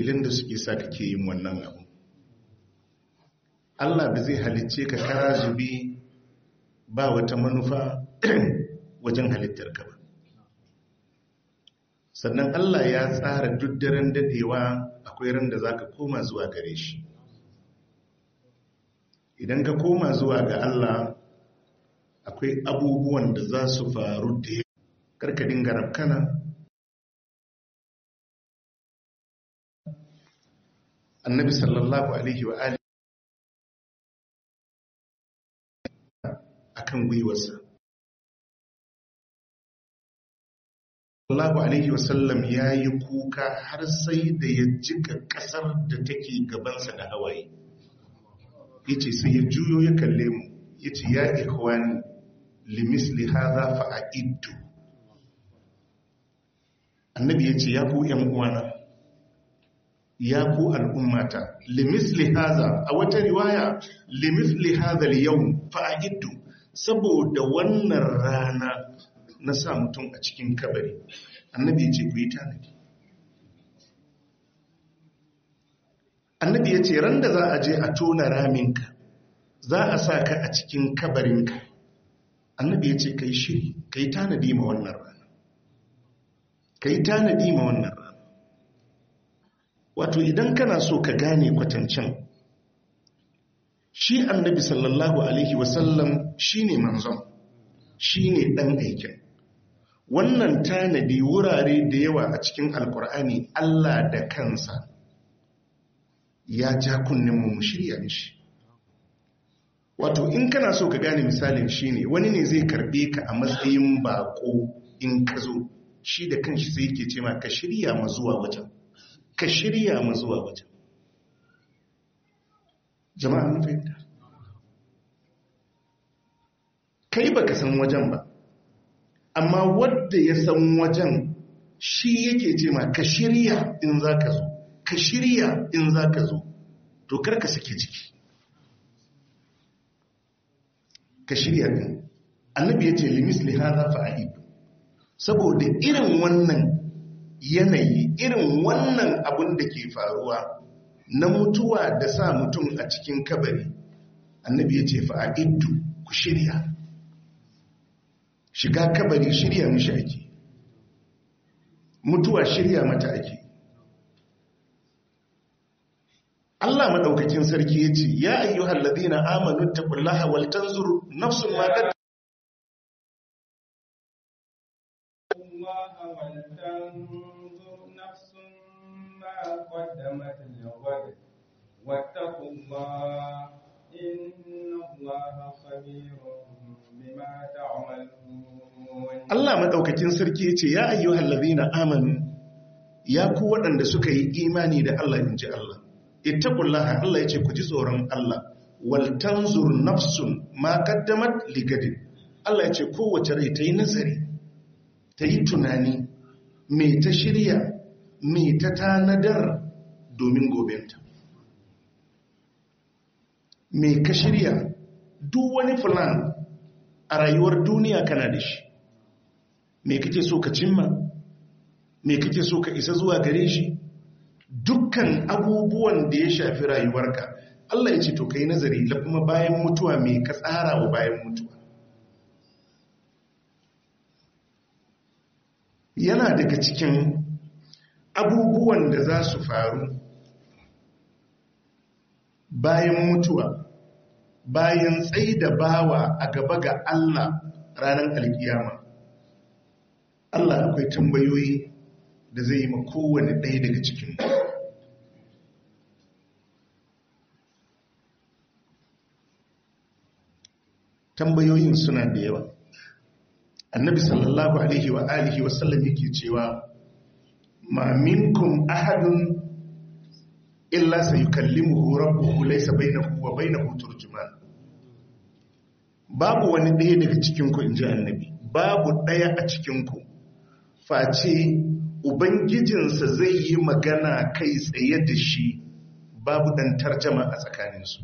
dalilan da suke sa kake yin wannan abu Allah ba zai halicce ka kara zube ba wata manufa wajen halittar ka ba sannan Allah ya tsara duk daren dadewa akwai ran da za ka koma zuwa gare shi idan ka koma zuwa ga Allah akwai abubuwan da za su faru da ya karka dinga rafkana annabi sallallahu alaihi wa alihi akan gwiwarsa sallallahu alaihi wasallam ya yi kuka har sai da ya jika kasar da take gabansa da hawaye ya ce sai ya juyo ya kalle mu ya ce ya ikhwani limisli haza fa'a'iddu annabi ya ce ya ku ‘yan uwana ya ku al'ummata limisli haza a wata riwaya limisli haza yau fa'a'iddu saboda wannan rana na sa mutum a cikin kabari annabi ya ce ku yi tanadi annabi ya ce ran da za a je a tona raminka za a sa ka a cikin kabarinka annabi ya ce ka yi shiri ka yi tanadi ma wannan rana ka yi tanadi ma wannan rana wato idan kana so ka gane kwatancin shi annabi sallallahu alaihi wasallam shi ne manzon shi ne ɗan aikin wannan tanadi wurare da yawa a cikin alkur'ani allah da kansa ya ja kunninmu mu shirya mishi wato in kana so ka gane misalin shi ne wani ne zai karbe ka a matsayin bako in ka zo shi da kanshi sai yake ce ma ka shirya ma zuwa wajen ka shirya ma zuwa wajen jama'a mun fahimta kai baka san wajen ba amma wadda ya san wajen shi yake ce ma ka shirya in za ka zo ka shirya in za ka zo to karka sake jiki ka shirya din annabi ya ce limis lihaza fa'id saboda irin wannan yanayi irin wannan abin da ke faruwa na mutuwa da sa mutum a cikin kabari annabi ya ce fa'iddu ku shirya shiga kabari shirya mishi ake mutuwa shirya mata ake Allah madaukakin sarki ya ce ya ayyuhal ladina amanu taqullaha wal tanzur nafsun ma qad واتقوا الله إن الله خبير بما تعملون Allah madaukakin sarki ya ce ya ayyuhal ladina amanu ya ku waɗanda suka yi imani da Allah inji Allah ittaqullaha Allah yace ku ji tsoron Allah wal tanzur nafsun ma qaddamat ligadin Allah yace kowace rai ta yi nazari ta yi tunani me ta shirya me ta tanadar domin gobenta me ka shirya duk wani plan a rayuwar duniya kana da shi me kake so ka cimma me kake so ka isa zuwa gare shi dukkan abubuwan da ya shafi rayuwarka Allah ya ce to kai nazari la kuma bayan mutuwa me ka tsara wa bayan mutuwa yana daga cikin abubuwan da za su faru bayan mutuwa bayan tsaida bawa a gaba ga Allah ranar alkiyama Allah akwai tambayoyi da zai yi ma kowane ɗaya daga cikin tambayoyin suna da yawa annabi sallallahu alaihi wa alihi wa sallam yake cewa ma minkum ahadun illa sayukallimuhu rabbuhu laysa bainahu wa bainahu turjuman babu wani ɗaya daga cikin ku inji annabi babu ɗaya a cikin ku face ubangijinsa zai yi magana kai tsaye da shi babu ɗan tarjama a tsakaninsu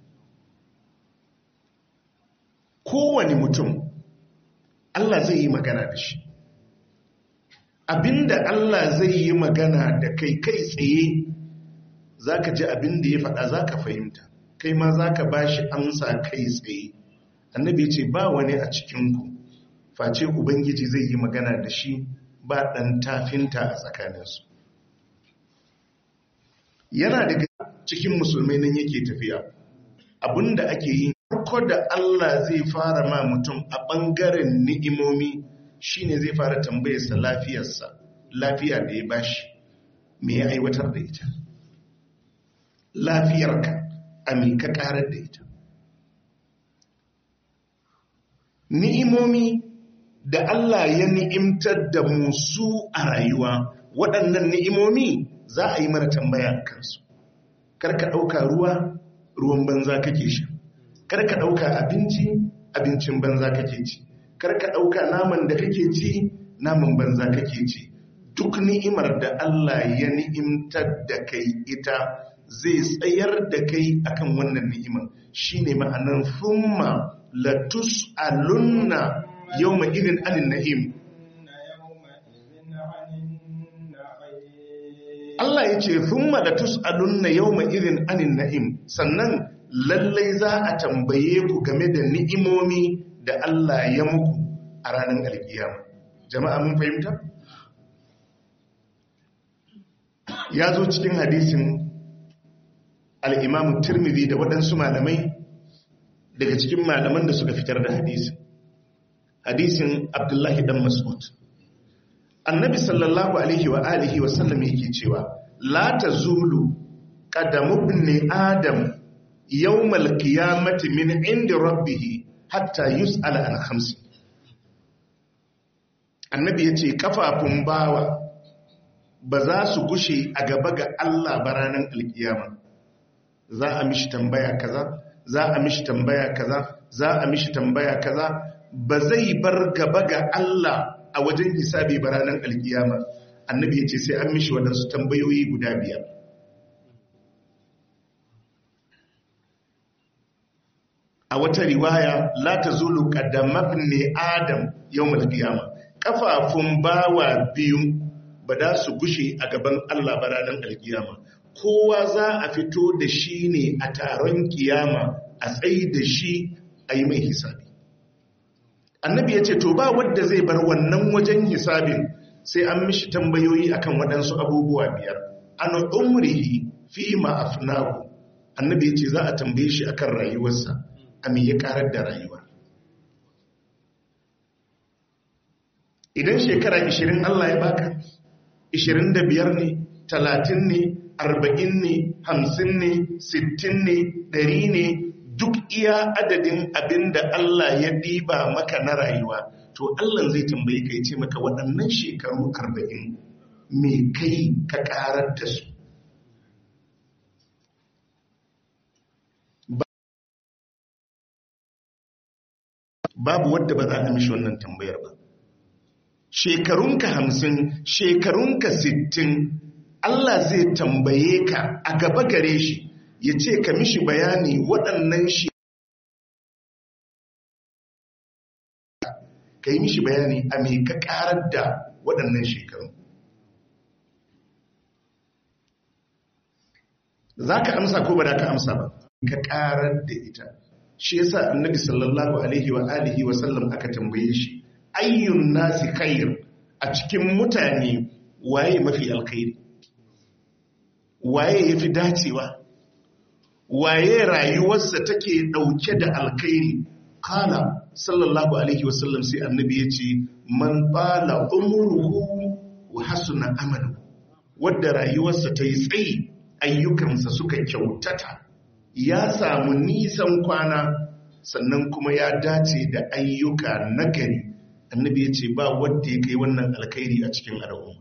kowane mutum Allah zai yi magana da shi abinda Allah zai yi magana da kai kai tsaye za ka ji abin da ya faɗa za ka fahimta kai ma za ka ba shi amsa kai tsaye annabi ya ce ba wani a cikinku face ubangiji zai yi magana da shi ba ɗan tafinta a tsakaninsu yana daga cikin musulmai nan yake tafiya abinda ake yi farko da Allah zai fara ma mutum a ɓangaren ni'imomi shine zai fara tambayarsa lafiyarsa lafiya da ya bashi me ya aiwatar da ita lafiyarka a me ka karar da ita ni'imomi da Allah ya ni'imtar da musu a rayuwa waɗannan ni'imomi za a yi mana tambaya kansu karka ɗauka ruwa ruwan banza kake sha karka ɗauka abinci abincin banza kake ci karka ɗauka naman da kake ci naman banza kake ci duk ni'imar da Allah ya ni'imtar da kai ita zai tsayar da kai akan wannan ni'imar shine ma'anar thumma latus alunna yawma idin anin na'im Allah ya ce thumma latus alunna yawma idin anin na'im sannan lallai za a tambaye ku game da ni'imomi da Allah ya muku a ranar alkiyama jama'a mun fahimta ya zo cikin hadisin al'imamu turmidi da waɗansu malamai daga cikin malaman da suka fitar da hadisin hadisin abdullahi dan mas'ud annabi sallallahu alaihi wa alihi wa sallam yake cewa la tazulu qadamu ibn adam yawmal qiyamati min inda rabbih hatta yus'ala an khamsi annabi yace kafafun bawa ba za su gushe a gaba ga Allah ba ranar alkiyama za a mishi tambaya kaza za a mishi tambaya kaza za a mishi tambaya kaza ba zai bar gaba ga Allah a wajen hisabi ba ranar alkiyama annabi ya ce sai an mishi waɗansu tambayoyi guda biyar a wata riwaya la ta zulu ne adam yau malkiyama kafafun bawa biyu ba da su gushe a gaban Allah ba ranar alkiyama kowa za a fito da shi ne a taron kiyama a tsayi da shi a yi mai hisabi annabi ya ce to ba wadda zai bar wannan wajen hisabin sai an mishi tambayoyi akan waɗansu abubuwa biyar an umrihi fi ma'afnahu annabi ya ce za a tambaye shi akan rayuwarsa a me ya karar da rayuwa idan shekara 20 Allah ya baka 25 ne 30 ne 40 ne 50 ne 60 ne 100 ne duk iya adadin abin da Allah ya diba maka na rayuwa to Allah zai tambaye ka ce maka waɗannan shekaru 40 me kai ka karar da su babu wadda ba za a mishi wannan tambayar ba shekarunka hamsin shekarunka sittin Allah zai tambaye ka a gaba gare shi ya ce ka mishi bayani waɗannan shi ka yi mishi bayani a mai ka ƙarar da waɗannan shekarun za ka amsa ko ba da ka amsa ba ka ƙarar da ita shi yasa annabi sallallahu alaihi wa alihi wa sallam aka tambaye shi ayyun nasi khair a cikin mutane waye mafi alkhairi waye yafi dacewa waye rayuwarsa take dauke da alkhairi kala sallallahu alaihi wasallam sai annabi ya ce man bala umruhu wa hasuna amalu wadda rayuwarsa ta yi tsayi ayyukansa suka kyautata ya samu nisan kwana sannan kuma ya dace da ayyuka nagari annabi ya ce ba wadda ya kai wannan alkhairi a cikin al'umma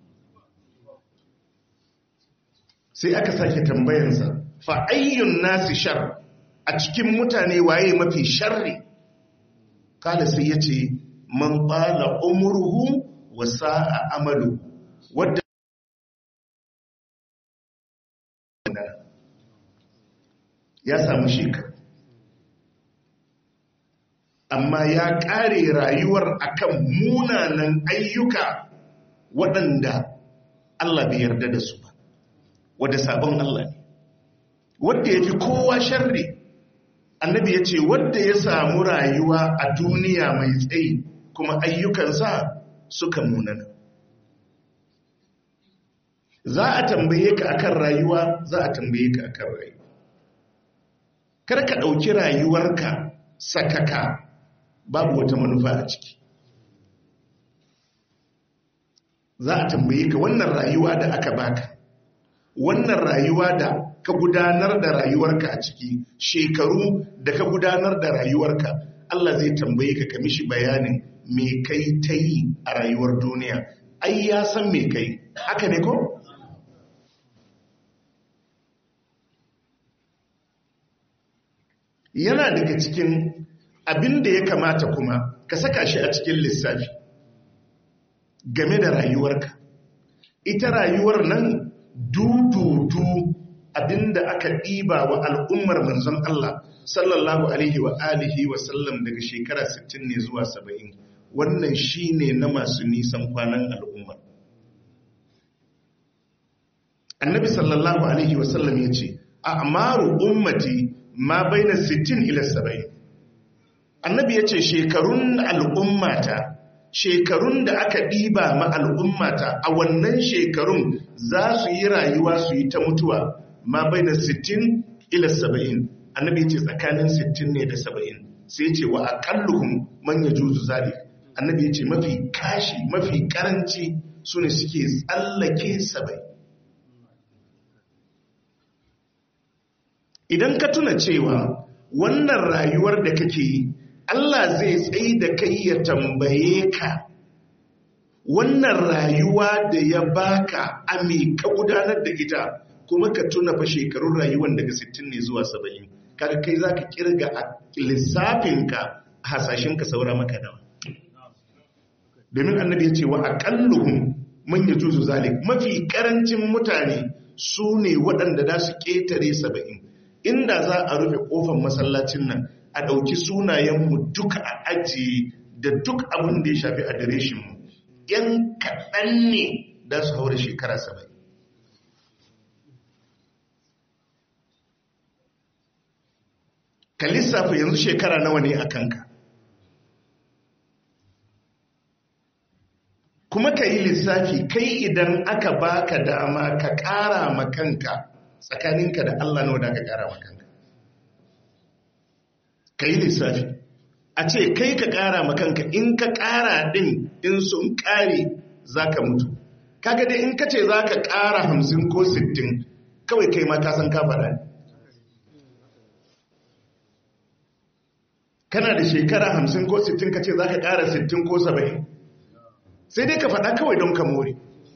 sai aka sake tambayansa fa ayyun nasi shar a cikin mutane waye mafi sharri kala sai ya ce man bala umruhu wa sa'a amalu wadda ya samu shekaru amma ya ƙare rayuwar akan munanan ayyuka waɗanda Allah bai yarda da su ba wadda sabon Allah ne wadda ya fi kowa sharri annabi ya ce wadda ya samu rayuwa a duniya mai tsayi kuma ayyukansa suka munana za a tambaye ka akan rayuwa za a tambaye ka akan rayuwa kar ka ɗauki rayuwarka sakaka babu wata manufa a ciki za a tambaye ka wannan rayuwa da aka baka wannan rayuwa da ka gudanar da rayuwarka a ciki shekaru da ka gudanar da rayuwarka Allah zai tambaye ka ka mishi bayanin me kai ta yi a rayuwar duniya ai ya san me kai haka ne ko? yana daga cikin abin da ya kamata kuma ka saka shi a cikin lissafi game da rayuwarka ita rayuwar nan dududu abinda aka ɗiba wa al'ummar manzon Allah sallallahu alaihi wa alihi wa sallam daga shekara 60 ne zuwa 70 wannan shine na masu nisan kwanan al'ummar annabi sallallahu alaihi wa sallam ya ce a amaru ummati ma baina 60 ila 70 annabi ya ce shekarun al'ummata shekarun da aka ɗiba ma al'ummata a wannan shekarun za su yi rayuwa su yi ta mutuwa ma bai na 60 ila 70 annabi ce tsakanin 60 ne da 70 sai ce wa aƙalluhun manya juzu zari annabi ya ce mafi kashi mafi karanci su ne suke tsallake 70 idan ka tuna cewa wannan rayuwar da kake yi Allah zai tsaye da kai ya tambaye ka wannan rayuwa da ya baka ame ka gudanar da ita kuma ka tuna fa shekarun rayuwar daga 60 ne zuwa 70 kaga kai zaka kirga a lissafinka hasashenka saura maka nawa domin annabi ya ce wa aqalluhum man yajuzu zalik mafi karancin mutane su ne waɗanda za su ƙetare 70 inda za a rufe ƙofar masallacin nan a ɗauki sunayenmu duka a ajiye da duk abin da ya shafi adireshinmu ‘yan kaɗan ne da su haura shekara saba'in. ka lissafa yanzu shekara nawa ne a kanka kuma ka yi lissafi kai idan aka baka dama ka ƙara makanka tsakaninka da Allah nawa da ka ƙara makanka ka yi lissafi a ce kai ka ƙara makanka in ka ƙara ɗin in sun ƙare za ka mutu kaga dai in ka ce za ka ƙara hamsin ko sittin kawai kai ma ka san ka faɗa ne kana da shekara hamsin ko sittin ka ce za ka ƙara sittin ko saba'in sai dai ka faɗa kawai don ka more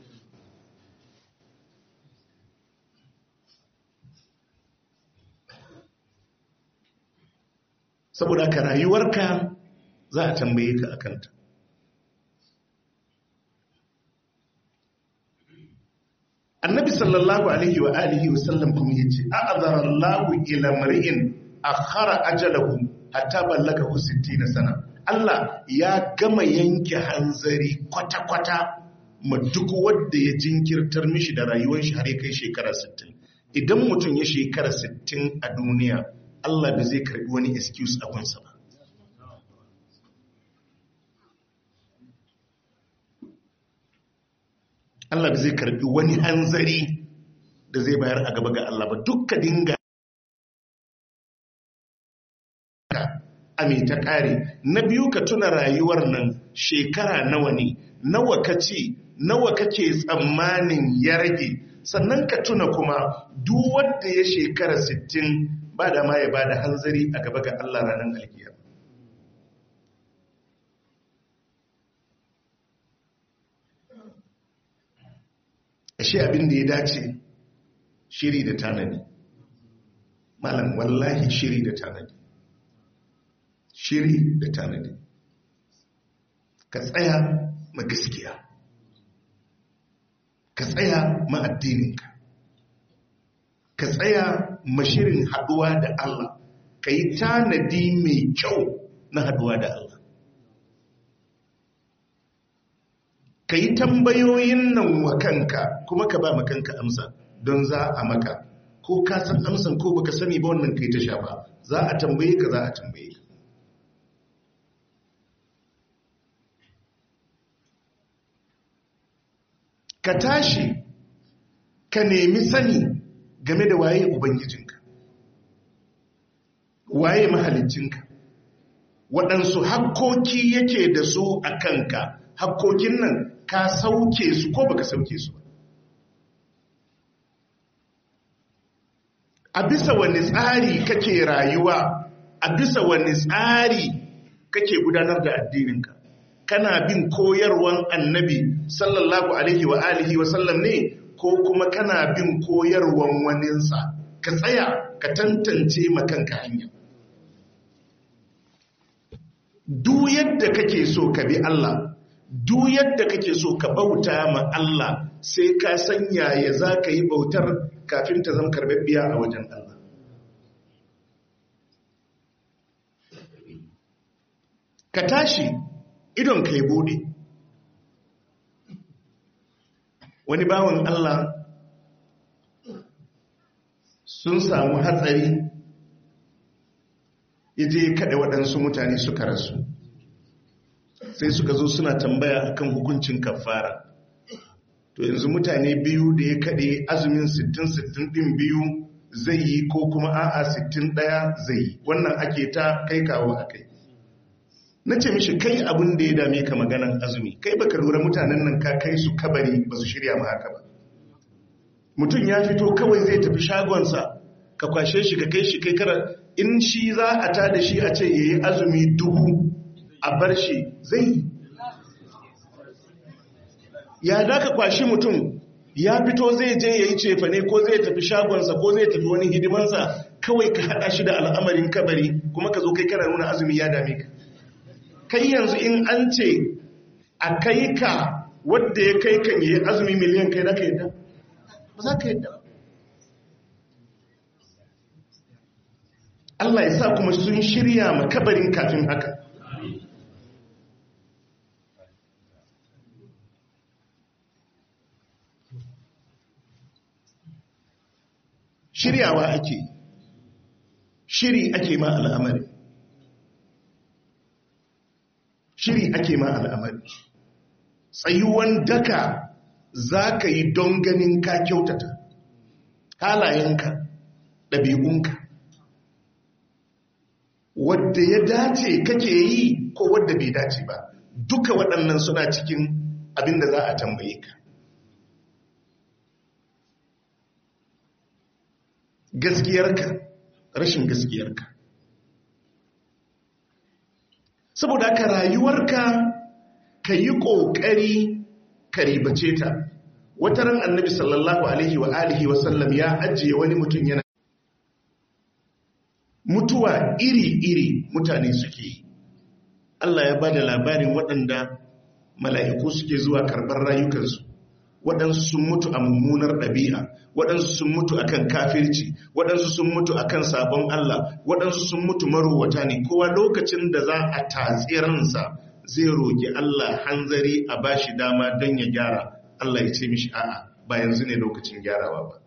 saboda ka rayuwarka za a tambaye ka akanta annabi sallallahu alaihi wa alihi wa sallam kuma yace a'azara Allahu ila mar'in akhara ajalahu hatta ballagahu 60 sana Allah ya gama yanke hanzari kwata-kwata ma duk wanda ya jinkirtar mishi da rayuwar shi har ya kai shekara 60 idan mutum ya shekara 60 a duniya Allah da zai karbi wani excuse a gunsa ba Allah da zai karbi wani hanzari da zai bayar a gaba ga Allah ba dukka dinga ame ta kare na biyu ka tuna rayuwar nan shekara nawa ne nawa ka ce nawa kake tsammanin ya rage sannan ka tuna kuma duk wanda ya shekara 60 ba da ma ya ba da hanzari a gaba ga Allah ranar alkiyar ashe abin da ya dace shiri da tanadi malam wallahi shiri da tanadi shiri da tanadi ka tsaya ma gaskiya ka tsaya ma addininka ka tsaya ma shirin haduwa da Allah ka yi tanadi mai kyau na haduwa da Allah ka yi tambayoyin nan wa kanka kuma ka ba ma kanka amsa don za a maka ko ka san amsan ko baka sani ba wannan kai ta shafa za a tambaye ka za a tambaye ka ka tashi ka nemi sani game da waye ubangijinka waye mahalicinka waɗansu hakkoki yake da su a kanka hakkokin nan ka sauke su ko baka sauke su a bisa wani tsari kake rayuwa a bisa wani tsari kake gudanar da addininka kana bin koyarwan annabi sallallahu alaihi wa alihi wa sallam ne ko kuma kana bin koyarwan waninsa ka tsaya ka tantance makanka hanya duk yadda kake so ka bi Allah duk yadda kake so ka bauta ma Allah sai ka sanya ya za ka yi bautar kafin ta zama karbabbiya a wajen Allah ka tashi idon ka yi bude wani bawan Allah sun samu hatsari ya je kaɗa waɗansu mutane suka rasu sai suka zo suna tambaya akan hukuncin kafara to yanzu mutane biyu da ya kaɗe azumin 60-60 ɗin biyu zai yi ko kuma a'a 60 ɗaya zai yi wannan ake ta kai kawo a kai na ce mishi kai abin da ya dame ka maganan azumi kai baka lura mutanen nan ka kai su kabari ba su shirya ma haka ba mutum ya fito kawai zai tafi shagonsa ka kwashe shi ka kai shi kai kara in shi za a ta da shi a ce ya yi azumi dubu a bar shi zai ya da ka kwashi mutum ya fito zai je ya yi cefane ko zai tafi shagonsa ko zai tafi wani hidimansa kawai ka haɗa shi da al'amarin kabari kuma ka zo kai kana nuna azumi ya dame ka kai yanzu in an ce a kai ka wadda ya kai kan yi azumi miliyan kai da ka yadda ba za ka yadda Allah ya sa kuma sun shirya makabarin kafin haka shiryawa ake shiri ake ma al'amari shiri ake ma al'amari tsayuwan daka za ka yi don ganin ka kyautata halayenka ɗabi'unka wadda ya dace kake yi ko wadda bai dace ba duka waɗannan suna cikin abin da za a tambaye ka gaskiyarka rashin gaskiyarka saboda ka rayuwarka ka yi ƙoƙari ka ribace ta wata ran annabi sallallahu alaihi wa alihi wasallam ya ajiye wani mutum yana mutuwa iri-iri mutane suke yi Allah ya ba da labarin waɗanda mala'iku suke zuwa karɓar rayukansu waɗansu sun mutu a mummunar ɗabi'a waɗansu sun mutu akan kafirci waɗansu sun mutu akan sabon Allah waɗansu sun mutu marowata ne kowa lokacin da za a tatsi ransa zai roƙi Allah hanzari a bashi dama don ya gyara Allah ya ce mishi a'a ba yanzu ne lokacin gyarawa ba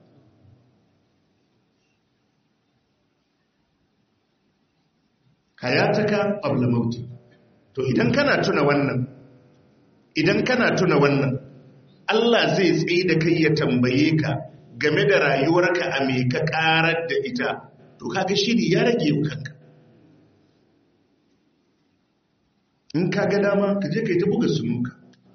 hayataka qabla mauti to idan kana tuna wannan idan kana tuna wannan Allah zai tsaye da kai ya tambaye ka game da rayuwarka a me ka karar da ita to kaga shiri ya rage kanka in ka ga dama ka je ka yi ta buga sunuka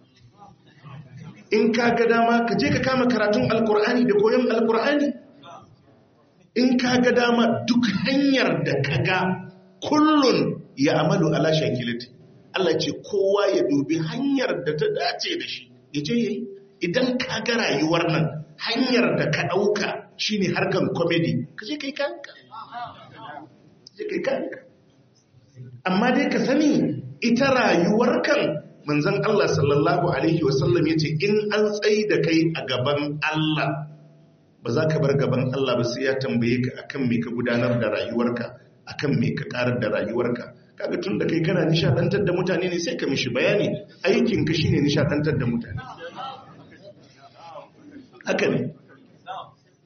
in ka ga dama ka je ka kama karatun alkur'ani da koyon alkur'ani in ka ga dama duk hanyar da ka ga kullun ya amalu ala shakilati Allah ce kowa ya dubi hanyar da ta dace da shi ya je yayi idan ka ga rayuwar nan hanyar da ka dauka shine harkan comedy ka je kai kanka je kai kanka amma dai ka sani ita rayuwar kan manzon Allah sallallahu alaihi wasallam yace in an tsayi da kai a gaban Allah ba za ka bar gaban Allah ba sai ya tambaye ka akan me ka gudanar da rayuwarka akan me ka karar da rayuwarka kaga tun da kai kana nishadantar da mutane ne sai ka mishi bayani aikin ka shine nishadantar da mutane haka ne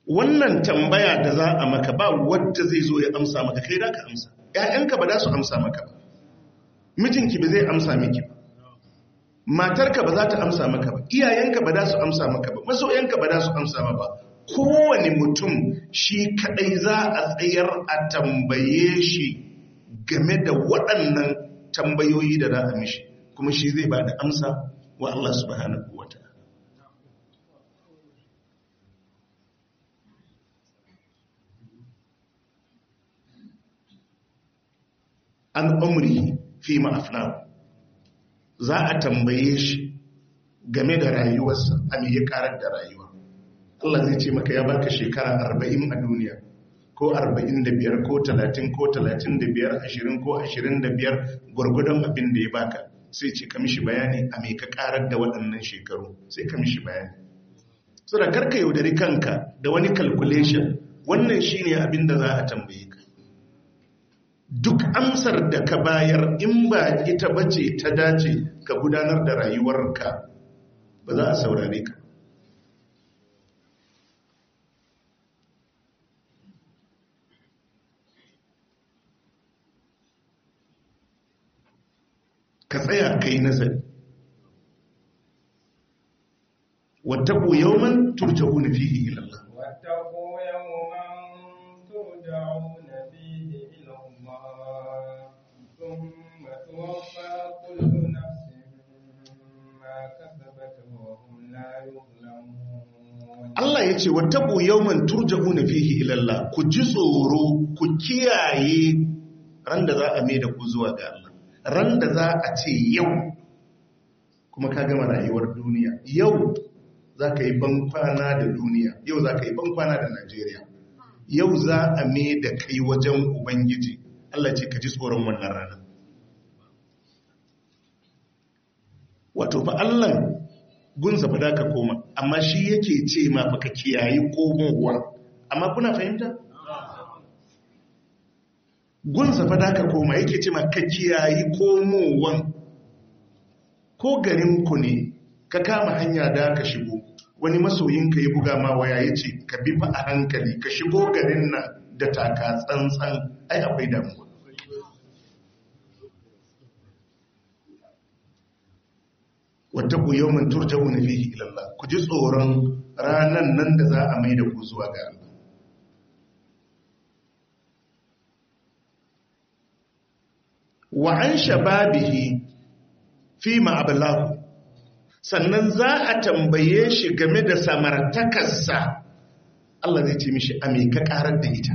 wannan tambaya da za a maka ba wadda zai zo ya amsa maka kai da ka amsa ‘ya'yanka ba za su amsa maka ba mijinki ba zai amsa miki ba matarka ba za ta amsa maka ba iyayenka ba za su amsa maka ba masoyanka ba za su amsa maka ba kowane mutum shi kadai za a tsayar a tambaye shi game da waɗannan tambayoyi da za a mishi kuma shi zai ba da amsa wa Allah subhanahu wa ta'ala an umri fi ma'afna za a tambaye shi game da rayuwarsa a me ya karar da rayuwa Allah zai ce maka ya baka shekara arba'in a duniya ko arba'in da biyar ko talatin ko talatin da biyar ashirin ko ashirin da biyar gwargwadon abin da ya baka sai ce ka mishi bayani a me ka karar da waɗannan shekaru sai ka mishi bayani so da karka yaudari kanka da wani calculation wannan shine abin da za a tambaye ka duk amsar da ka bayar in ba ita bace ta dace ka gudanar da rayuwarka ba za a saurare ka ka tsaya kai nazari wattaku yawman turja'una fihi ila Allah واتقوا يوما ترجعون فيه إلى الله ثم توفى كل نفس ما كسبت وهم لا يظلمون Allah ya ce wattaku yawman turja'una fihi ila Allah ku ji tsoro ku kiyaye ran da za a mai da ku zuwa ga Allah ran da za a ce yau kuma ka gama rayuwar duniya yau za ka yi bankwana da duniya yau za ka yi bankwana da Najeriya yau za a mai da kai wajen Ubangiji Allah ce ka ji tsoron wannan rana wato fa Allah gunsa fa da ka koma amma shi yake ce ma fa ka kiyayi komowar amma kuna fahimta gunsa fa da ka koma yake ce ma ka kiyayi komowan ko garin ku ne ka kama hanya da ka shigo wani masoyinka ya buga ma waya ya ce ka bi fa a hankali ka shigo garin nan da taka tsantsan ai akwai damuwa wata ku yau man turjawu na fihi ilallah ku ji tsoron ranan nan da za a mai da ku zuwa ga Allah wa an shababihi fi ma'abalahu sannan za a tambaye shi game da samartakarsa Allah zai ce mishi a me ka karar da ita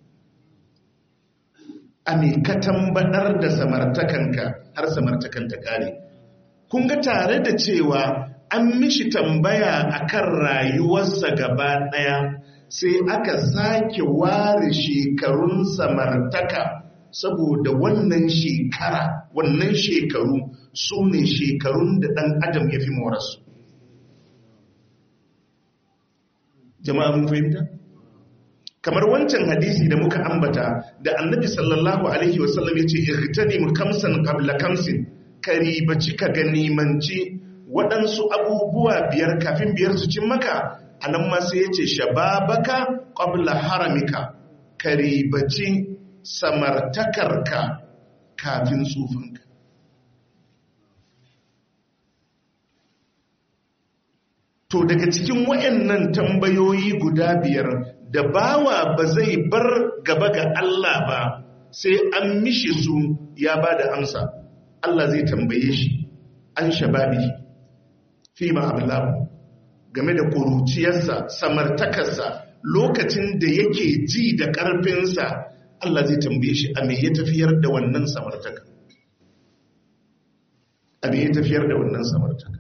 a me ka tambadar da samartakanka har samartakan ta kare kun ga tare da cewa an mishi tambaya akan rayuwarsa gaba daya sai aka sake ware shekarun samartaka saboda wannan shekara wannan shekaru su ne shekarun da ɗan adam ya fi morarsu jama'a mun fahimta kamar wancan hadisi da muka ambata da annabi sallallahu alaihi wasallam ya ce irtani mu kamsan qabla kamsin karibaci ka ganimanci waɗansu abubuwa biyar kafin biyar su cin maka a nan ma sai ya ce shababaka qabla haramika karibaci samartakarka kafin tsufanka to daga cikin wayannan tambayoyi guda biyar da bawa ba zai bar gaba ga Allah ba sai an mishi su ya ba da amsa Allah zai tambaye shi an shababi fi ma'ablahu game da kuruciyarsa samartakarsa lokacin da yake ji da ƙarfinsa Allah zai tambaye shi a me ya tafiyar da wannan samartaka a me ya tafiyar da wannan samartaka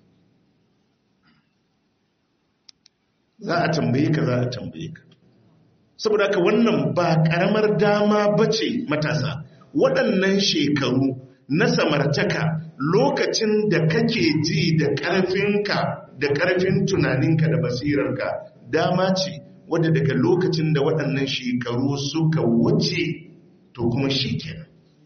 za a tambaye ka za a tambaye ka saboda haka wannan ba karamar dama bace matasa waɗannan shekaru na samartaka lokacin da kake ji da ƙarfinka da ƙarfin tunaninka da basirarka dama ce wadda daga lokacin da waɗannan shekaru suka wuce to kuma shi kenan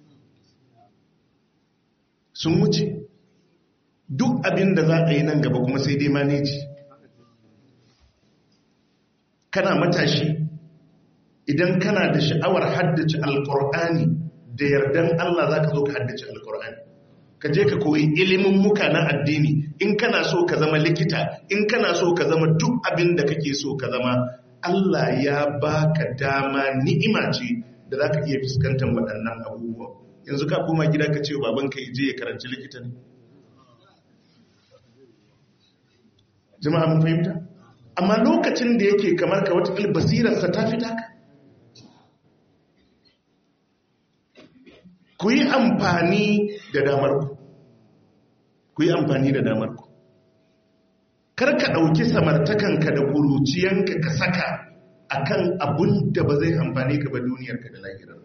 sun wuce duk abin da za a yi nan gaba kuma sai dai maneji kana matashi idan kana da sha'awar haddace alkur'ani da yardan Allah za ka zo ka haddace alkur'ani ka je ka koyi ilimin muka na addini in kana so ka zama likita in kana so ka zama duk abin da kake so ka zama Allah ya baka dama ni'ima ce da za ka iya fuskantar waɗannan abubuwa yanzu ka koma gida ka ce babanka je ya karanci likita ne jama'a mun fahimta amma lokacin da yake kamar ka wata basirarsa ta fita ka ku yi amfani da damarku ku yi amfani da damarku kar ka ɗauki samartakanka da ƙuruciyanka ka saka akan abun da ba zai amfani ka ba duniyarka da lahirarka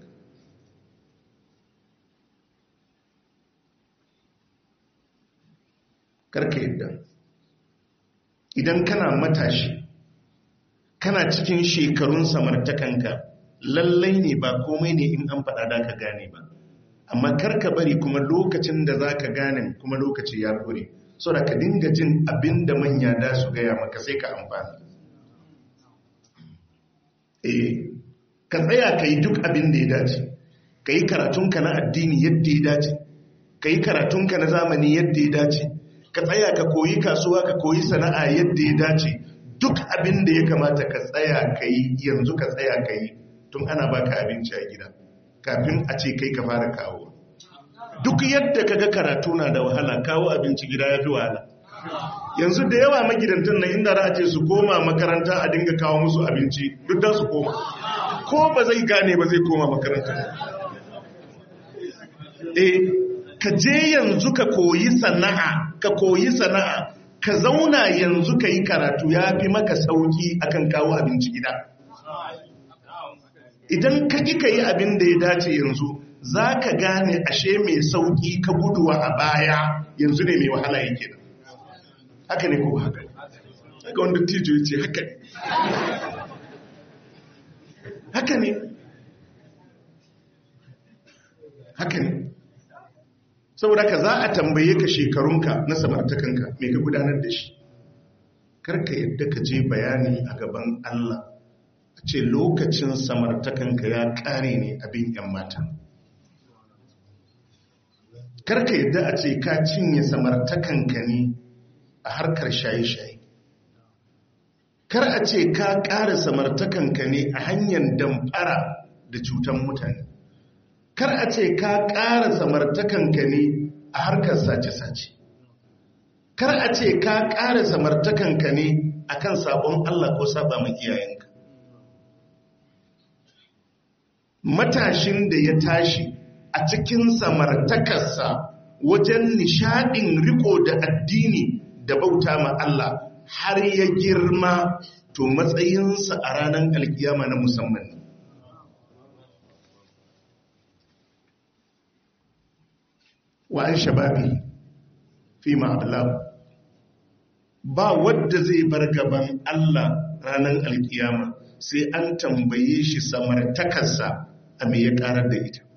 karka yadda idan kana matashi kana cikin shekarun samartakanka lallai ne ba komai ne in an faɗa da ka gane ba amma karka bari kuma lokacin da za ka gane kuma lokaci ya kure so da ka dinga jin abin da manya da su gaya maka sai ka amfani eh ka tsaya ka yi duk abin da ya dace ka yi karatunka na addini yadda ya dace ka yi karatunka na zamani yadda ya dace ka tsaya ka koyi kasuwa ka koyi sana'a yadda ya dace duk abin da ya kamata ka tsaya ka yi yanzu ka tsaya ka yi tun ana baka abinci a gida kafin a ce kai ka fara kawo duk yadda ka ga karatu na da wahala kawo abinci gida ya fi wahala yanzu da yawa magidantan na inda a ce su koma makaranta a dinga kawo musu abinci duk da su koma ko ba zai gane ba zai koma makaranta eh ka je yanzu ka koyi sana'a ka koyi sana'a ka zauna yanzu ka yi karatu ya fi maka sauki akan kawo abinci gida idan ka ƙi ka yi abin da ya dace yanzu za ka gane ashe mai sauki ka guduwa a baya yanzu ne mai wahala yake da haka ne ko haka haka wanda tijo ya ce haka ne haka ne haka ne saboda ka za a tambaye ka shekarunka na samartakanka mai ka gudanar da shi karka yadda ka je bayani a gaban Allah a ce lokacin samartakanka ya kare ne abin yan mata karka yadda a ce ka cinye samartakanka ne a harkar shaye-shaye kar a ce ka ƙara samartakanka ne a hanyar damfara da cutan mutane kar a ce ka ƙara samartakanka ne a harkar sace-sace kar a ce ka ƙara samartakanka ne a kan sabon Allah ko saba mai iyayenka matashin da ya tashi a cikin samartakarsa wajen nishadin riko da addini da bauta ma Allah har ya girma to matsayinsa a ranar alkiyama na musamman ne wa an shababi fi ma'ablaw ba wadda zai bar gaban Allah ranar alkiyama sai an tambaye shi samartakarsa a me ya karar da ita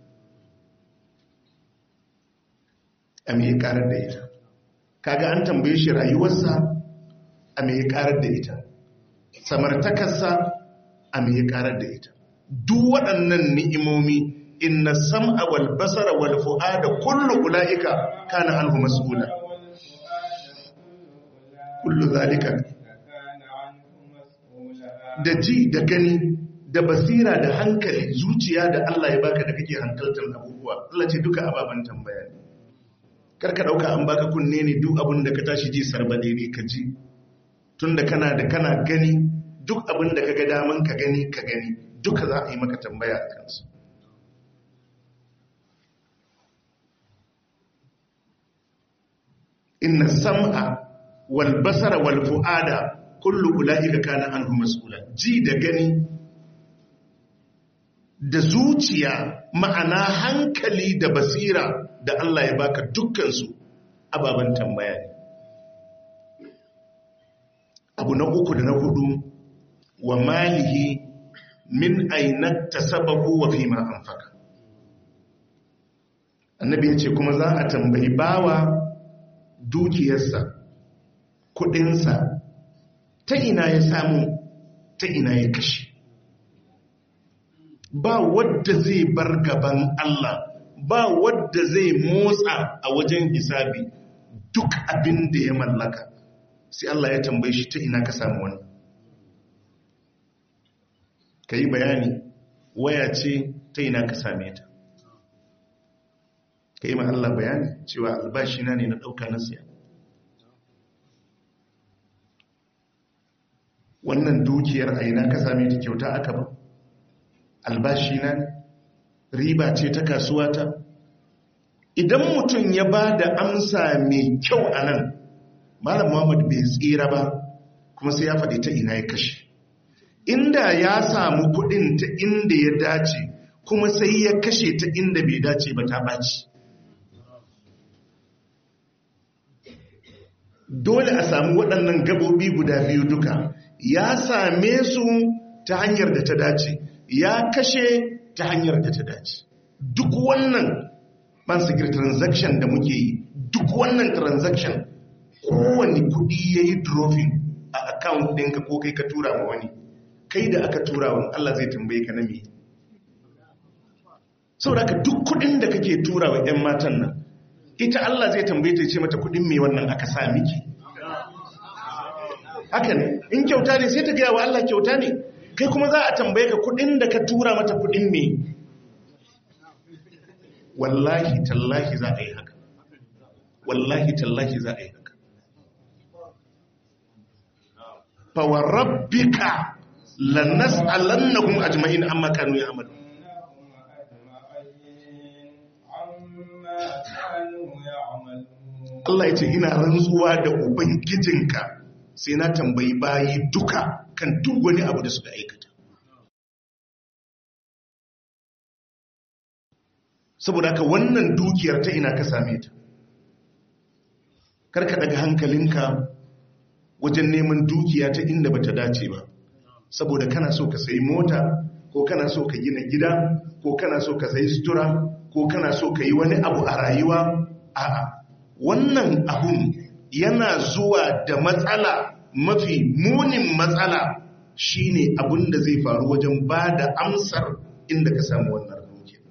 a me ya karar da ita kaga an tambaye shi rayuwarsa a me ya karar da ita samartakarsa a me ya karar da ita duk waɗannan ni'imomi inna sam'a wal basara wal fu'ada kullu ulaika kana anhu mas'ula kullu zalika da ji da gani da basira da hankali zuciya da Allah ya baka da kake hankaltar abubuwa Allah ce duka ababen tambaya ne karka dauka an baka kunne ne duk abin da ka tashi ji sarbade ne ka ji tunda kana da kana gani duk abin da kaga daman ka gani ka gani duka za a yi maka tambaya a kansu inna sam'a wal basara wal fu'ada kullu ulaika kana anhu mas'ula ji da gani da zuciya ma'ana hankali da basira da Allah ya baka dukkan su ababan tambaya ne abu na uku da na hudu wa malihi min aina tasabahu wa fima anfaka annabi ya ce kuma za a tambayi bawa dukiyarsa kudinsa ta ina ya samu ta ina ya kashe ba wadda zai bar gaban Allah ba wadda zai motsa a wajen hisabi duk abin da ya mallaka sai Allah ya tambaye shi ta ina ka samu wani ka yi bayani waya ce ta ina ka same ta ka yi ma Allah bayani cewa albashi na ne na ɗauka na siya wannan dukiyar a ina ka same ta kyauta aka ba albashi na ne riba ce ta kasuwa ta idan mutum ya ba da amsa mai kyau a nan malam muhammad bai tsira ba kuma sai ya faɗi ta ina ya kashe inda ya samu kuɗin ta inda ya dace kuma sai ya kashe ta inda bai dace ba ta ɓaci dole a samu waɗannan gabobi guda biyu duka ya same su ta hanyar da ta dace ya kashe ta hanyar da ta dace duk wannan bansigir transaction da muke yi duk wannan transaction kowane kudi ya yi dropping a account ɗinka ko kai ka tura ma wani kai da aka tura wani Allah zai tambaye ka na me saboda ka duk kudin da kake tura wa 'yan matan nan ita Allah zai tambaye ta ce mata kudin me wannan aka sa miki haka ne in kyauta ne sai ta gaya wa Allah kyauta ne kai kuma za a tambaye ka kudin da ka tura mata kudin me wallahi tallahi za a yi haka wallahi tallahi za a yi haka fawarabbika lanas'alannahum ajma'in amma kanu ya'malu Allah ya ce ina rantsuwa da ubangijinka sai na tambayi bayi duka kan duk wani abu da suka aikata saboda ka wannan dukiyar ta ina ka same ta karka daga hankalinka wajen neman dukiya ta inda bata dace ba saboda kana so ka sayi mota ko kana so ka gina gida ko kana so ka sayi sutura ko kana so ka yi wani abu a rayuwa a'a wannan abun yana zuwa da matsala mafi munin matsala shine abun da zai faru wajen ba da amsar inda ka samu wannan dukiya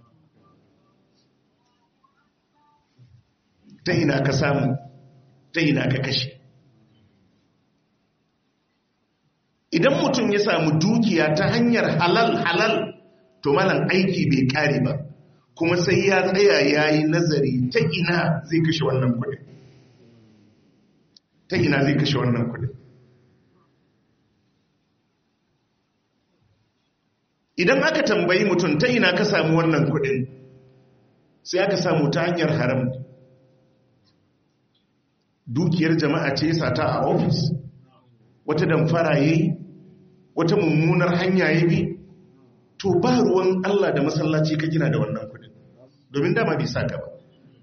ta ina ka samu ta ina ka kashe idan mutum ya samu dukiya ta hanyar halal halal to malan aiki bai kare ba kuma sai ya tsaya ya yi nazari ta ina zai kashe wannan kudin ta ina zai kashe wannan kudin idan aka tambayi mutum ta ina ka samu wannan kudin sai aka samu ta hanyar haram dukiyar jama'a ce sata a ofis wata damfara yayi wata mummunar hanya ya bi to ba ruwan Allah da masallaci ka gina da wannan kudin domin dama bai saka ba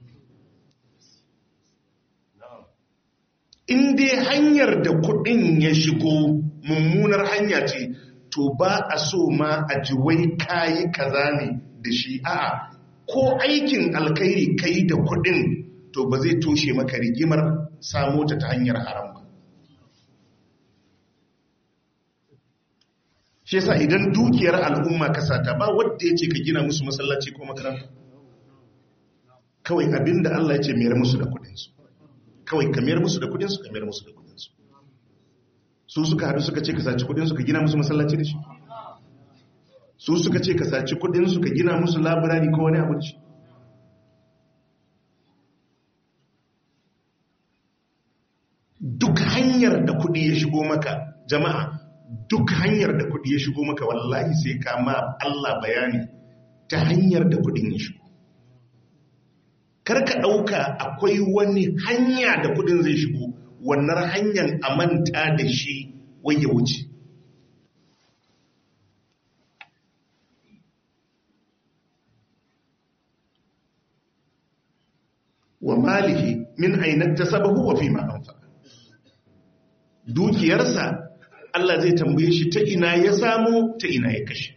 in dai hanyar da kudin ya shigo mummunar hanya ce to ba a so ma a ji wai kayi kaza ne da shi a'a ko aikin alkhairi kai da kudin to ba zai toshe maka rigimar samo ta ta hanyar haram ba shi yasa idan dukiyar al'umma ka sata ba wadda ya ce ka gina musu masallaci ko makaranta kawai abinda Allah ya ce mayar musu da kudinsu kawai ka mayar musu da kudinsu ka mayar musu da kudinsu su suka haɗu suka ce ka saci kudinsu ka gina musu masallaci da shi su suka ce ka saci kudinsu ka gina musu labirari ko wani abu da shi duk hanyar da kudi ya shigo maka jama'a duk hanyar da kudi ya shigo maka wallahi sai ka ma Allah bayani ta hanyar da kudin ya shigo karka ɗauka akwai wani hanya da kudin zai shigo wannan hanyar a manta da shi wai ya wuce wa malihi min ainihin ta sababu wa fi ma'amfa dukiyarsa Allah zai tambaye shi ta ina ya samu ta ina ya kashe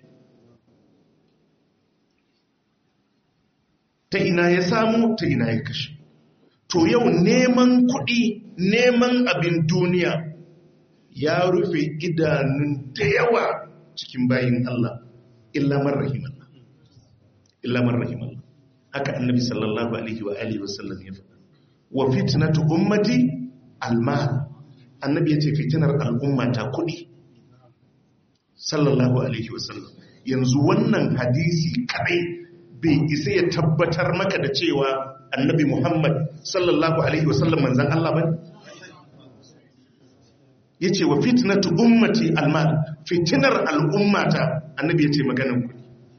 ta ina ya samu ta ina ya kashe to yau neman kuɗi neman abin duniya ya rufe idanun da yawa cikin bayin Allah illa man rahimallah illa man rahimallah haka annabi sallallahu alaihi wa alihi wasallam ya faɗa wa fitnatu ummati almal annabi yace fitinar al'umma ta kudi sallallahu alaihi wasallam yanzu wannan hadisi kadai bai isa ya tabbatar maka da cewa annabi Muhammad sallallahu alaihi wasallam manzon Allah bane yace wa fitnatu ummati almal fitinar al'ummata annabi yace maganan kudi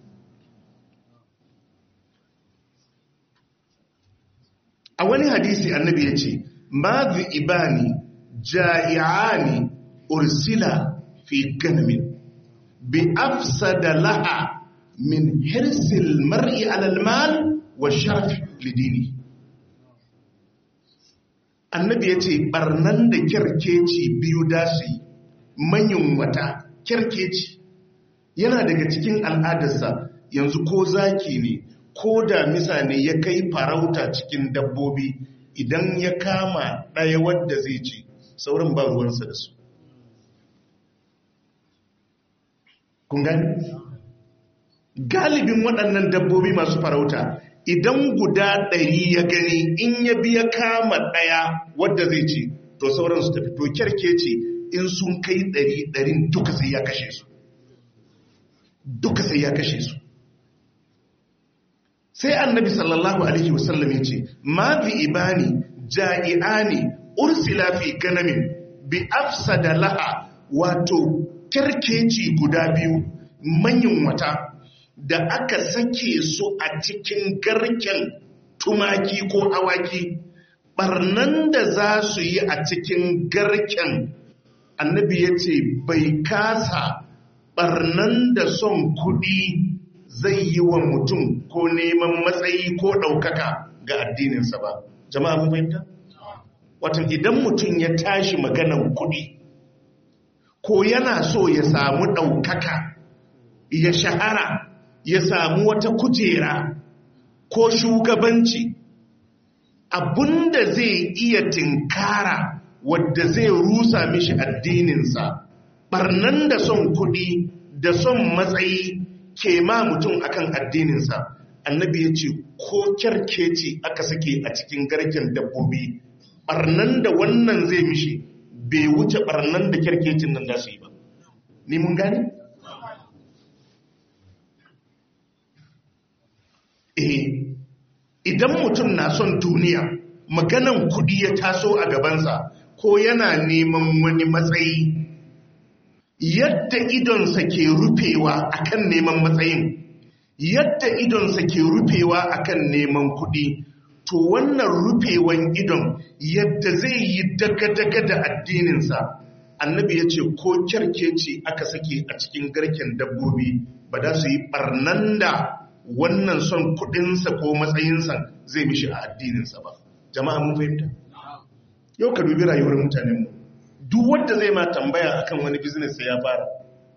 a wani hadisi annabi ya ce mazu ibani ja'i'ani ursila fi ganamin bi afsada laha min hirsil mar'i alal mal wa sharaf lidini annabi ya ce barnan da kyarkeci biyu da su yi manyan wata kyarkeci yana daga cikin al'adarsa yanzu ko zaki ne ko da misa ne ya kai farauta cikin dabbobi idan ya kama ɗaya wadda zai ce sauran ba ruwansa da su kun gani galibin waɗannan dabbobi masu farauta idan guda ɗari ya gani in ya biya kama ɗaya wadda zai ce to sauran su tafi to kyarke ce in sun kai ɗari ɗarin duka sai ya kashe su duka sai ya kashe su sai annabi sallallahu alaihi wasallam ya ce ma bi ibani ja'i'ani ursila fi ganamin bi afsada laha wato kerkeci guda biyu manyan wata da aka sake su a cikin garken tumaki ko awaki barnan da za su yi a cikin garken annabi ya ce bai kasa barnan da son kudi zai yi wa mutum ko neman matsayi ko ɗaukaka ga addininsa ba jama'a mun fahimta watan idan mutum ya tashi maganan kuɗi ko yana so ya samu ɗaukaka ya shahara ya samu wata kujera ko shugabanci abinda zai iya tinkara wadda zai rusa mishi addininsa barnan da son kuɗi da son matsayi ke ma mutum akan addininsa annabi ya ce ko kyarkeci aka sake a cikin garken dabbobi barnan da wannan zai mishi bai wuce barnan da kyarkecin nan da su yi ba ni mun gani? eh idan mutum na son duniya maganan kudi ya taso a gabansa ko yana neman wani matsayi yadda idonsa ke rufewa akan neman matsayin yadda idonsa ke rufewa akan neman kuɗi to wannan rufewan idon yadda zai yi daga-daga da addininsa annabi ya ce ko kyarkeci aka sake a cikin garken dabbobi ba da su yi barnan da wannan son kuɗinsa ko matsayinsa zai mishi a addininsa ba jama'a mun fahimta yau ka dubi rayuwar mutanenmu duk wanda zai ma tambaya akan wani business sai ya fara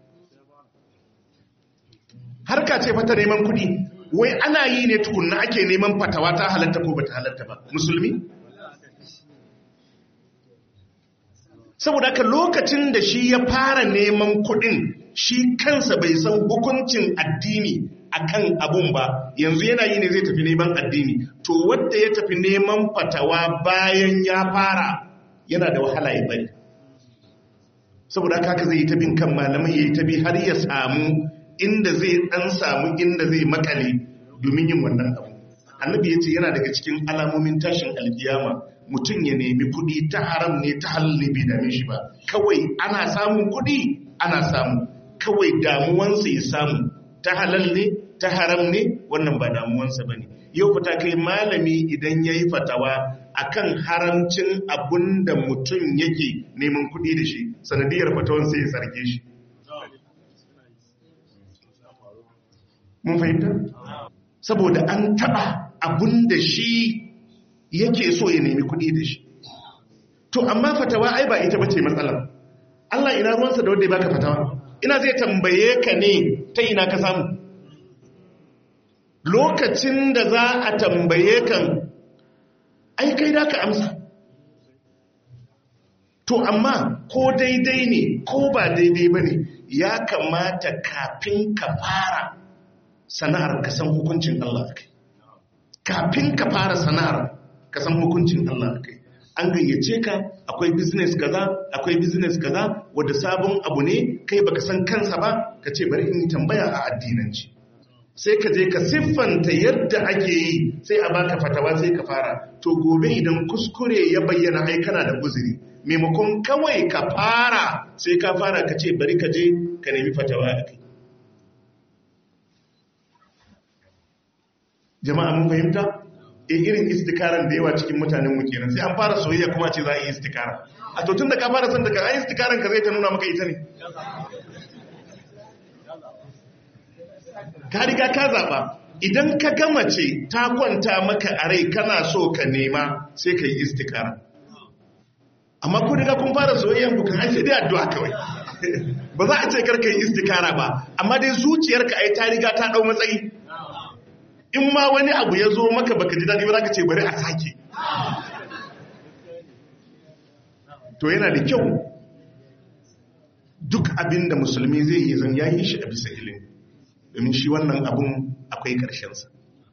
harka ce fata neman kuɗi wai ana yi ne tukunna ake neman fatawa ta halatta ko bata halatta ba musulmi saboda haka lokacin da shi ya fara neman kuɗin shi kansa bai san hukuncin addini akan abun ba yanzu yana yi ne zai tafi neman addini to wanda ya tafi neman fatawa bayan ya fara yana da wahala ya bari saboda haka zai yi ta bin kan malamai ya yi ta bi har ya samu inda zai dan samu inda zai makale domin yin wannan abu annabi ya ce yana daga cikin alamomin tashin alkiyama mutum ya nemi kuɗi ta haram ne ta halli bai dame shi ba kawai ana samun kuɗi ana samu kawai damuwansa ya samu ta halal ne ta haram ne wannan ba damuwansa ba ne yau fita kai malami idan ya yi fatawa akan haramcin abun da mutum yake neman kuɗi da shi sanadiyar fatawan sai ya sarge shi mun fahimta saboda an taɓa abun da shi yake so ya nemi kuɗi da shi to amma fatawa ai ba ita bace matsalar Allah ina ruwansa da wanda ya baka fatawa ina zai tambaye ka ne ta ina ka samu lokacin da za a tambaye kan ai kai da ka amsa to amma ko daidai ne ko ba daidai ba ne ya kamata kafin ka fara sana'ar ka san hukuncin Allah kai kafin ka fara sana'ar ka san hukuncin Allah kai an gayyace ka akwai business kaza akwai business kaza wanda sabon abu ne kai baka san kansa ba ka ce bari in tambaya a addinanci sai ka je ka siffanta yadda ake yi sai a baka fatawa sai ka fara to gobe idan kuskure ya bayyana ai kana da uzuri maimakon kawai ka fara sai ka fara ka ce bari ka je ka nemi fatawa a kai jama'a mun fahimta e irin istikaran da yawa cikin mutanen mu kenan sai an fara soyayya kuma ce za a yi istikara a to tun da ka fara son daga ai istikaran ka zai ta nuna maka ita ne ka riga ka zaba idan ka gama ce ta kwanta maka a rai kana so ka nema sai ka yi istikara amma ko riga kun fara soyayyan ku kan ake dai addu'a kawai ba za a ce karka yi istikara ba amma dai zuciyarka ai ta riga ta dau matsayi in ma wani abu ya zo maka baka ji daɗi ba za ka ce bari a sake to yana da kyau duk abin da musulmi zai yi zan yayi shi a bisa ilimi domin shi wannan abun akwai ƙarshensa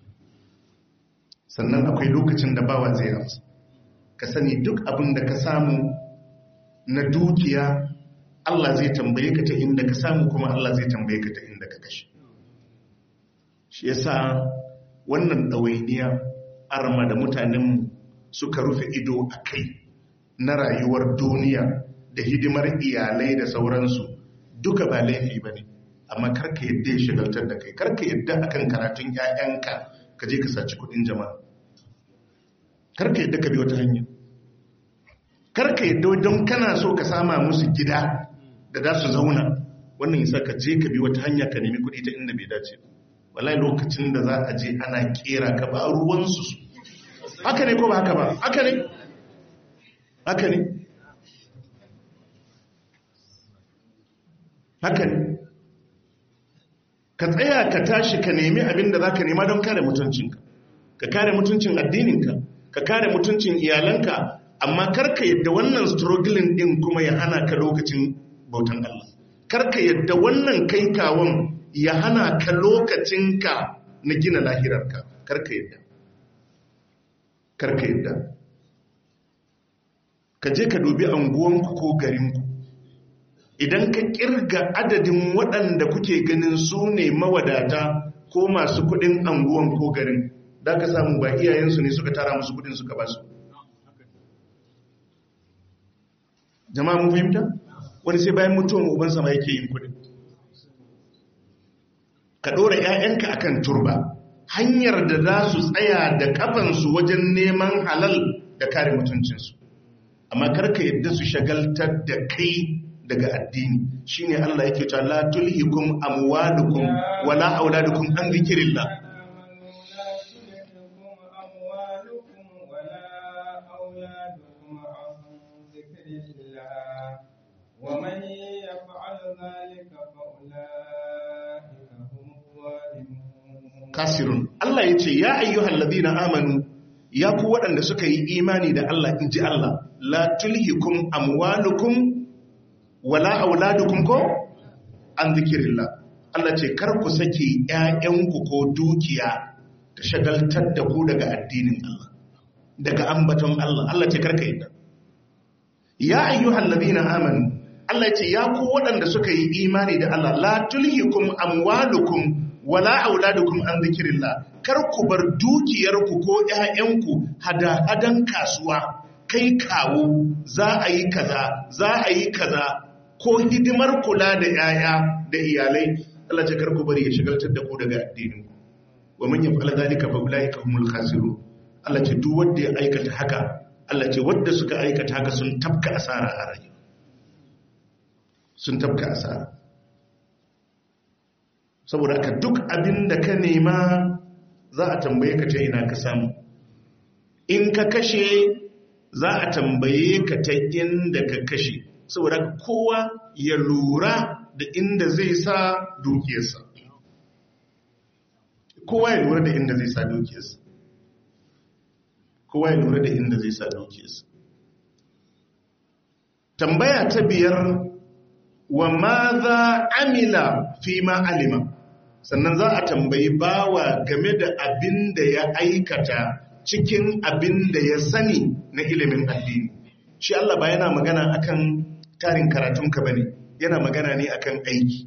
sannan akwai lokacin da bawa zai amsa ka sani duk abin da ka samu na dukiya Allah zai tambaye ka ta inda ka samu kuma Allah zai tambaye ka ta inda ka kashe shi yasa wannan ɗawainiya arma da mutanen suka rufe ido a kai na rayuwar duniya da hidimar iyalai da sauransu duka ba laifi ba ne amma karka yadda ya shigaltar da kai karka yadda akan karatun 'ya'yanka ka je ka saci kudin jama'a karka yadda ka bi wata hanya karka yadda don kana so ka sama musu gida da za su zauna wannan yasa ka je ka bi wata hanya ka nemi kudi ta inda bai dace ba wallahi lokacin da za a je ana kera ka ba ruwansu su haka ne ko ba haka ba haka ne haka ne haka ne ka tsaya ka tashi ka nemi abin da za ka nema don kare mutuncinka ka kare mutuncin addininka ka kare mutuncin iyalanka amma karka yadda wannan struggling din kuma ya hana ka lokacin bautan Allah karka yadda wannan kai kawon ya hana ka lokacinka na gina lahirarka karka yadda karka yadda ka je ka dubi anguwanku ko garinku idan ka kirga adadin waɗanda kuke ganin su ne mawadata ko masu kudin anguwan ko garin da ka samu ba iyayensu ne suka tara musu kudin suka ba su jama'a mun fahimta wani sai bayan mutuwan ubansa ma yake yin kudin ka ɗora 'ya'yanka akan turba hanyar da za su tsaya da kafansu wajen neman halal da kare mutuncinsu amma karka yadda su shagaltar da kai daga addini shine Allah yake cewa la tulhikum amwalukum wala auladukum an zikrillah ومن يفعل ذلك فأولئك هم الظالمون kasirun Allah ya ce ya ayyuhal ladina amanu ya ku waɗanda suka yi imani da Allah in ji Allah la tulhikum amwalukum wala auladukum ko an zikirillah Allah ce kar ku sake ƴaƴanku ko dukiya ta shagaltar da ku daga addinin Allah daga ambaton Allah Allah ce karka yadda ya ayyuhal ladina amanu Allah ce ya ku waɗanda suka yi imani da Allah la tulhikum amwalukum wala auladukum an zikirillah kar ku bar dukiyarku ko ƴaƴanku hada-hadan kasuwa kai kawo za a yi kaza za a yi kaza ko hidimar kula da ƴaƴa da iyalai Allah ce kar ku bari ya shigaltar da ku daga addinin ku wa man yaf'al dhalika fa ulaika humul khasirun Allah ce duk wanda ya aikata haka Allah ce wanda suka aikata haka sun tafka asara a rayuwa sun tafka asara saboda ka duk abin da ka nema za a tambaye ka ta ina ka samu in ka kashe za a tambaye ka ta inda ka kashe saboda kowa ya lura da inda zai sa dukiyarsa kowa ya lura da inda zai sa dukiyarsa kowa ya lura da inda zai sa dukiyarsa tambaya ta biyar wa ma za amila fi ma alima sannan za a tambayi bawa game da abin da ya aikata cikin abin da ya sani na ilimin addini shi Allah ba yana magana akan tarin karatunka bane yana magana ne akan aiki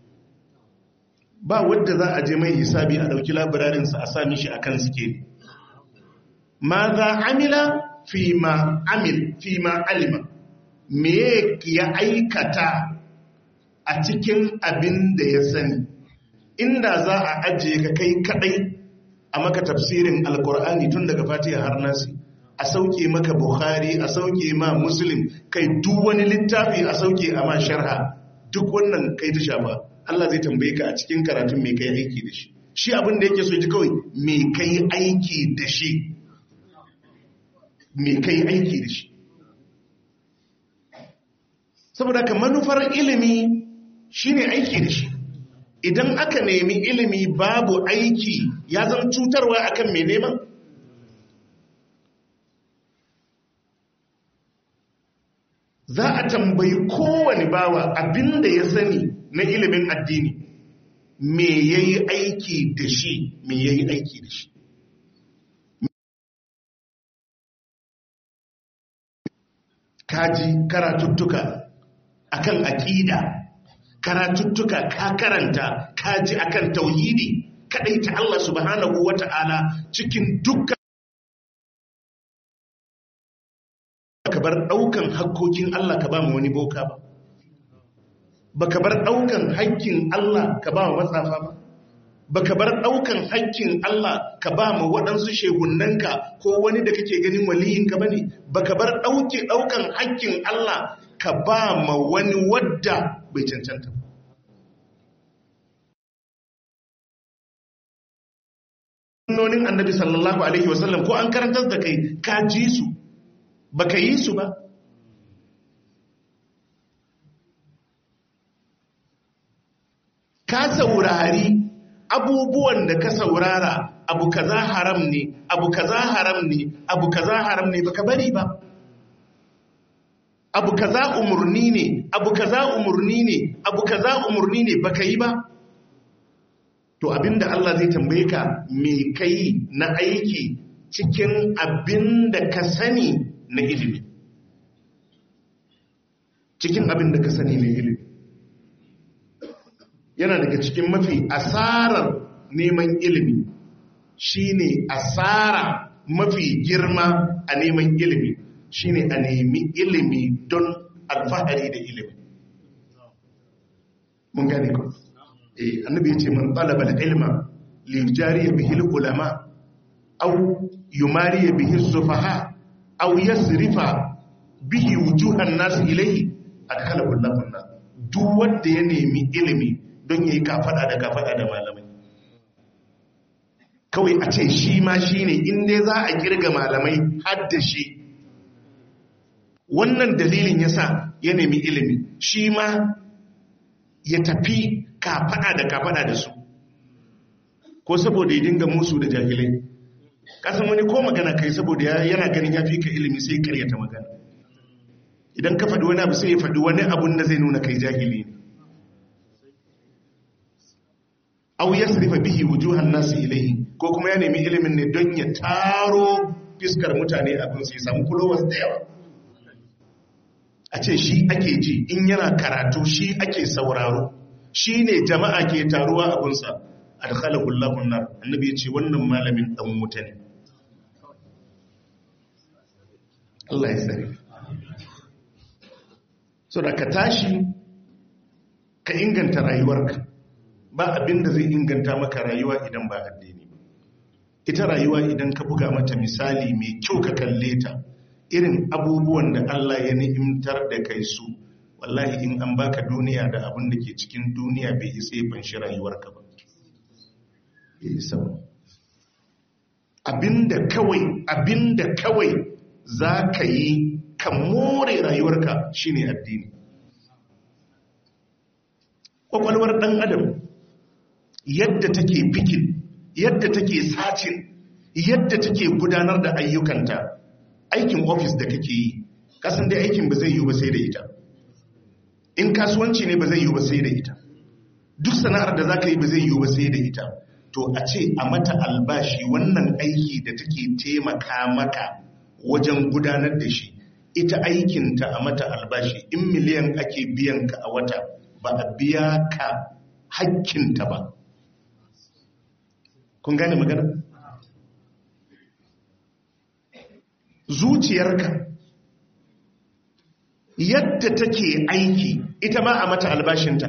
ba wadda za a je mai hisabi a ɗauki labararinsa a sami shi akan sikeli ma za amila fi ma amil fi ma alima me ya aikata a cikin abin da ya sani inda za a ajiye ka kai kadai a maka tafsirin alkur'ani tun daga fatiha har nasi a sauke maka bukhari a sauke ma muslim kai duk wani littafi a sauke a ma sharha duk wannan kai ta shafa Allah zai tambaye ka a cikin karatun me kai aiki da shi shi abin da yake so ji kawai me kai aiki da shi me kai aiki da shi saboda ka manufar ilimi shine aiki da shi idan aka nemi ilimi babu aiki ya zan cutarwa akan mai neman za a tambayi kowane bawa abinda ya sani na ilimin addini me ya yi aiki da shi me ya yi aiki da shi kaji karatuttuka akan aƙida karatuttuka ka karanta ka ji akan tauhidi kadai ta Allah subhanahu wata'ala cikin dukkan ka bar daukan hakkokin Allah ka ba mu wani boka ba baka bar daukan hakkin Allah ka ba mu matsafa ba baka bar daukan hakkin Allah ka ba mu waɗansu shehunnanka ko wani da kake ganin waliyinka bane baka bar dauke daukan hakkin Allah ka ba ma wani wadda bai cancanta ba. Sunnonin annabi sallallahu Alaihi wasallam ko an karantar da kai ka ji su, ba ka yi su ba. Ka saurari abubuwan da ka saurara abu kaza haram ne, abu kaza haram ne, abu kaza haram ne baka bari ba. abu kaza umurni ne abu kaza umurni ne abu kaza umurni ne baka yi ba to abinda Allah zai tambaye ka me kai na aiki cikin abinda ka sani na ilimi cikin abinda ka sani na ilimi yana daga cikin mafi asarar neman ilimi shine asara mafi girma a neman ilimi shine a nemi ilimi don alfahari da ilimi mun gane ko eh annabi yace man talaba al-ilma li yujari bihi al-ulama aw yumari bihi as-sufaha aw yasrifa bihi wujuhan nas ilayhi adkhalahu Allahu an duk wanda ya nemi ilimi don yayi kafada da kafada da malamai kawai a ce shi ma shine in dai za a kirga malamai har da shi wannan dalilin yasa ya nemi ilimi shi ma ya tafi kafada da kafada da su ko saboda ya dinga musu da jahilai kasan wani ko magana kai saboda yana ganin ya fi ka ilimi sai karyata magana idan ka faɗi wani abu sai ya faɗi wani abun da zai nuna kai jahili ne au yasrifa bihi wujuhan nasu ilaihi ko kuma ya nemi ilimin ne don ya taro fiskar mutane abin sai samu followers da yawa a ce shi ake ji in yana karatu shi ake sauraro shi ne jama'a ke taruwa abunsa adkhalahullahu nar annabi ya ce wannan malamin dan wuta ne Allah ya sani so da ka tashi ka inganta rayuwarka ba abin da zai inganta maka rayuwa idan ba addini ba ita rayuwa idan ka buga mata misali mai kyau ka kalle ta irin abubuwan da Allah ya ni'imtar da kai su wallahi in an baka duniya da abin da ke cikin duniya bai isa ya fanshi rayuwarka ba abinda kawai abinda kawai za ka yi ka more rayuwarka shine addini kwakwalwar ɗan adam yadda take fikin yadda take sacin yadda take gudanar da ayyukanta aikin ofis da kake yi kasan dai aikin ba zai yi ba sai da ita in kasuwanci ne ba zai yi ba sai da ita duk sana'ar da za ka yi ba zai yi ba sai da ita to a ce a mata albashi wannan aiki da take taimaka maka wajen gudanar da shi ita aikinta a mata albashi in miliyan ake biyan ka a wata ba a biya ka hakkinta ba kun gane magana zuciyarka yadda take aiki ita ma a mata albashinta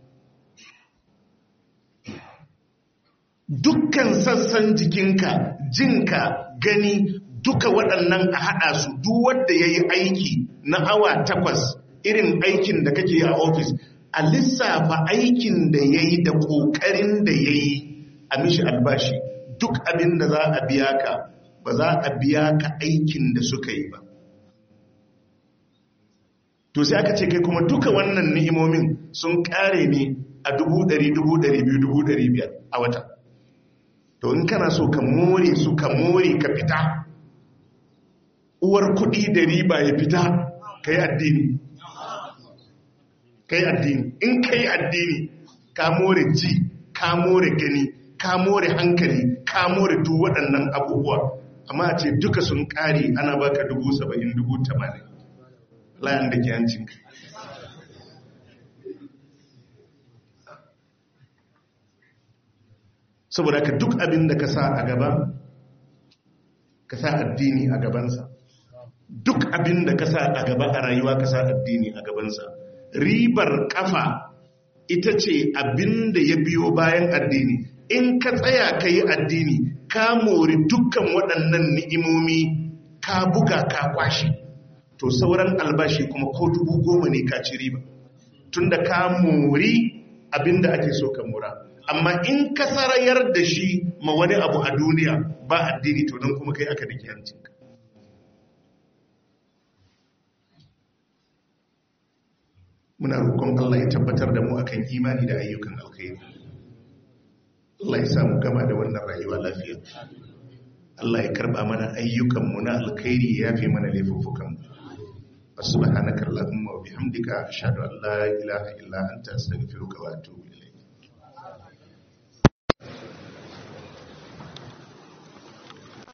dukkan sassan jikinka jinka gani duka waɗannan a haɗa su duk wanda ya yi aiki na awa takwas irin aikin da kake a ofis a lissafa aikin da ya yi da ƙoƙarin da ya yi a mishi albashi duk abin da za a biya ka ba za a biya ka aikin da suka yi ba to sai aka ce kai kuma duka wannan ni'imomin sun ƙare ne a dubu ɗari dubu ɗari biyu dubu ɗari biyar a wata to in kana so ka more su ka more ka fita uwar kuɗi da riba ya fita ka yi addini ka yi addini in ka yi addini ka more ji ka more gani ka more hankali ka more duk waɗannan abubuwa amma a ce duka sun ƙari ana baka dubu saba'in dubu tamanin layan da ke hancinka saboda ka duk abin da ka sa a gaba ka sa addini a gabansa duk abin da ka sa a gaba a rayuwa ka sa addini a gabansa ribar kafa ita ce abin da ya biyo bayan addini in ka tsaya ka yi addini ka mori dukkan waɗannan ni'imomi ka buga ka kwashe to sauran albashi kuma ko dubu goma ne ka ci riba tunda ka mori abin da ake so ka mura amma in ka sarayar da shi ma wani abu a duniya ba addini to don kuma kai aka da hancinka muna roƙon Allah ya tabbatar da mu akan imani da ayyukan alkhairi Allah ya samu gama da wannan rayuwa lafiya Allah ya karba mana ayyukanmu na alkhairi ya fi mana laifuffukan subhanaka allahumma wa bihamdika ashhadu an la ilaha illa anta astaghfiruka wa atubu